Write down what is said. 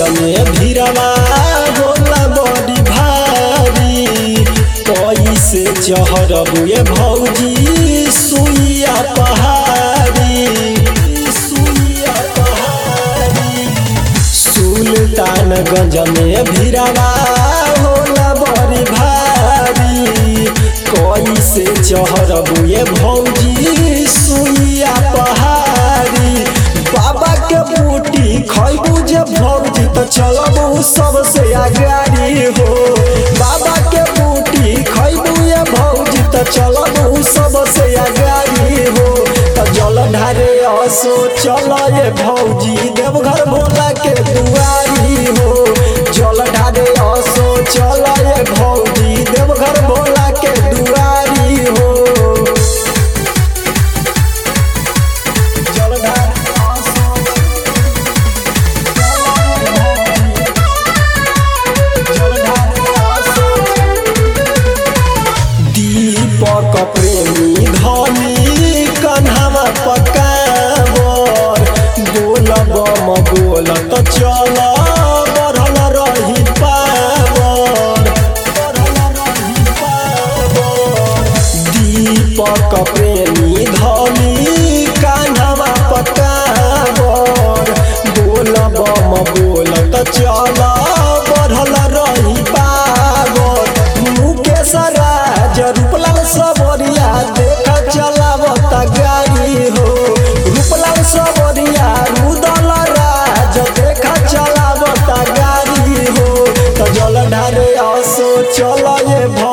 में भीरवा होला बड़ी भारी कैसे चढ़बुए भौजी सुइया पहाड़ी सुइया पहाड़ी सुल्तानगंज में भीरवा होला बड़ी भारी कैसे चढ़बुए भौजी सुइया पहाड़ी बाबा के बूटी खैबू जे भौजी तो चलबू सबसे आगाड़ी हो बाबा के बूटी खैबू ये भौजी तो चलबू सबसे आगाड़ी हो तो जल ढारे असो चल ये भौजी देवघर भोला के दुआरी हो जल ढारे असो चल ये भौजी देवघर भोला के दुआरी हो जल ढारे असो दीपक प्रेमी धनी कन्हवा पकावर बोलब म बोलत चल बढ़ल रही पावर बढ़ल रही पावर दीपक प्रेमी धनी कान्हवा पकावर बोलब म बोलत चल बढ़ल रही पावर मुकेश राज रूपलाल सबरिया देख चलावत गाड़ी हो रूपलाल सबरिया रुदल राज देख चलावत गाड़ी हो तो जल ढारे असो चल ये भ